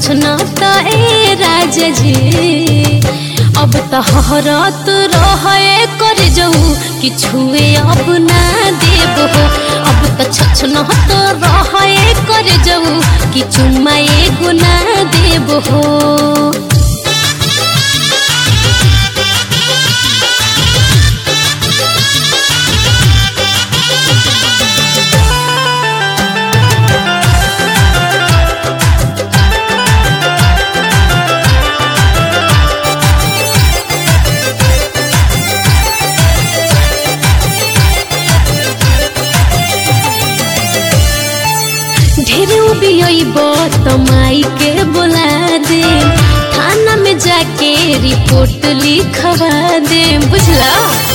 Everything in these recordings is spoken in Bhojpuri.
छछनाता ए राजा जी अब त हरत रहे कर जाऊ कि छुए अब ना देब हो अब त छछनत रहे कर जाऊ कि चुम्मा एगो ना देब हो ढेर उबियब त माई के बोला दे थाना में जाके रिपोर्ट लिखवा दे बुझला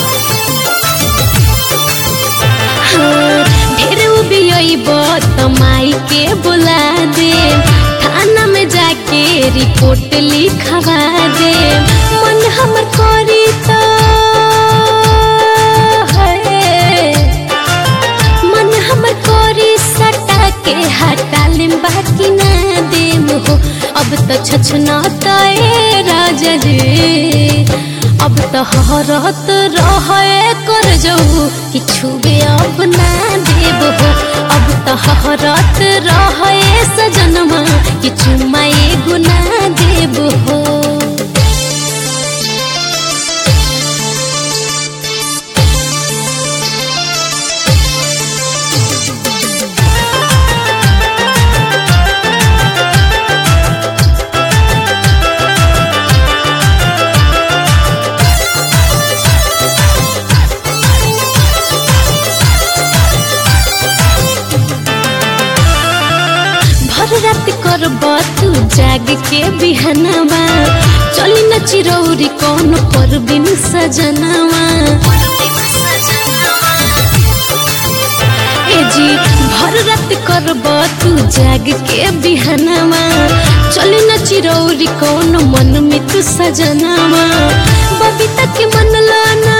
हाँ, ढेर उबियब त माई के बोला दे थाना में जाके रिपोर्ट लिखवा दे मन हमर करी त है मन हमर कोरी सटा के हटा लेम बाकी ना देम हो अब त छछना ए राजा रे अब त हरत रहे कर जाऊ कि छुबे अब ना देब हो अब त हरत रहे सजनमा कि चुम्मा एगो ना देब हो भर रात करब तू जाग के बिहनवा चली न चिरौरी कौन पर बिन सजनवा ए जी भर रात करब तू जाग के बिहनवा चली न चिरौरी कौन मन में तू सजनवा बबीता के मन लाना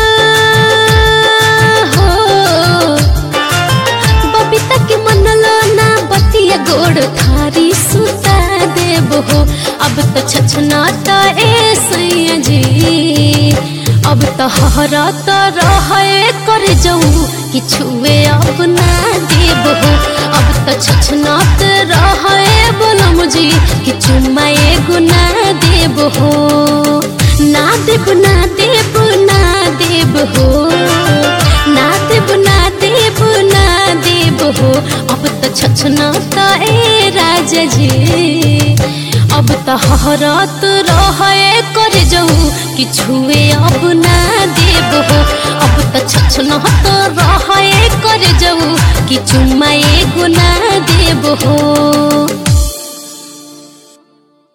हो बबीता के मनलो ना बतिया गोड़ थारी सुता देब हो अब तो छछना त ए सैया जी अब तो हरा त रहे कर जाऊ कि छुए अब ना देब हो अब तो छछना त रहे बोलो मुझे कि चुम्मा एगो ना देब हो ना देब ना देब ना देब हो ना देब ना देब ना देब हो अब त छछना त ए राजा जी अब त हरत रहे कर जाऊ कि छुए अब ना देब हो अब त छछना त रहे कर जाऊ कि चुम्मा एगो ना देब हो